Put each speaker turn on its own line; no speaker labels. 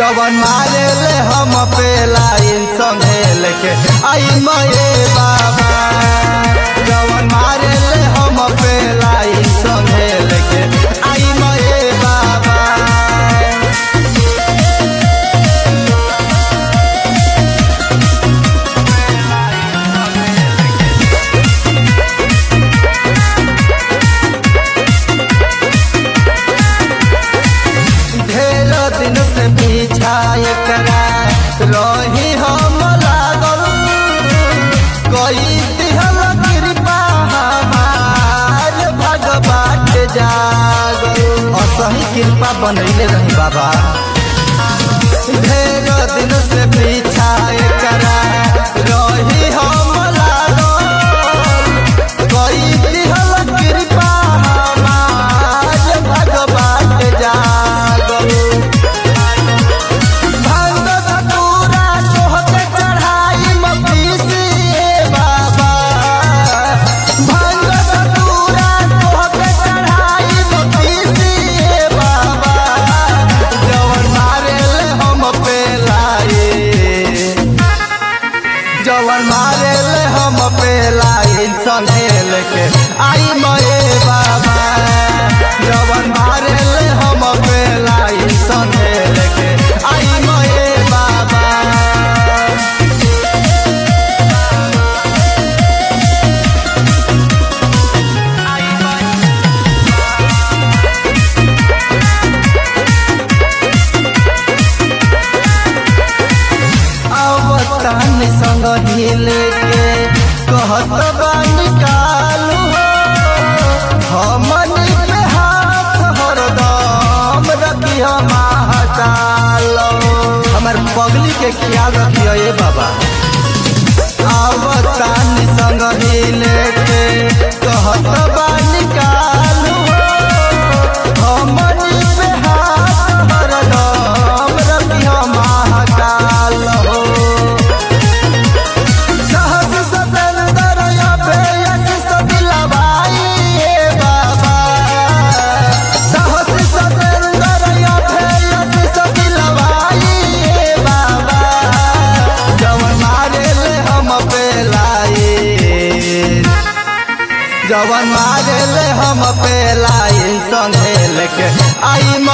जवन मारे ले हम पे लाइन संगे लेके आई मये बाबा जवन मारे ले हम पे लाइन संगे लेके आई मये बाबा ढेर दिन से पीछा एकरा रही हम लागल कोई दिहल कृपा हमार भगवान जागल असही कृपा बनैले रही बाबा ढेर दिन से पीछा एकरा रही हम लागल कोई दिहल कृपा हमार भगवान जागल भांग धतूरा तोहके चढ़ाई मपीसिए बाबा भांग धतूरा तोहके चढ़ाई मपीसिए बाबा जवन मारे ले हम पे लाए जवन मारे ले हम पे लाइन संगे लेके आई मये बाबा जवन मारे ले हम पे लाइन संगे लेके आई मये बाबा अवतान संग ढीले के कहत बानी कालू हो हमन पे हाथ हरदम रखियो महाकाल हमर पगली के ख्याल रखियो ए बाबा अवतान संग ढीले के कहत बानी कालू हो हमन पे हाथ हरदम रखियो महाकाल हो सहस सतेंदर या बेयस सदिलवाई ए बाबा सहस सतेंदर या बेयस सदिलवाई ए बाबा जवन मारे ले हम पे लाई जवन मारे ले हम पे लाई संगे लेके आई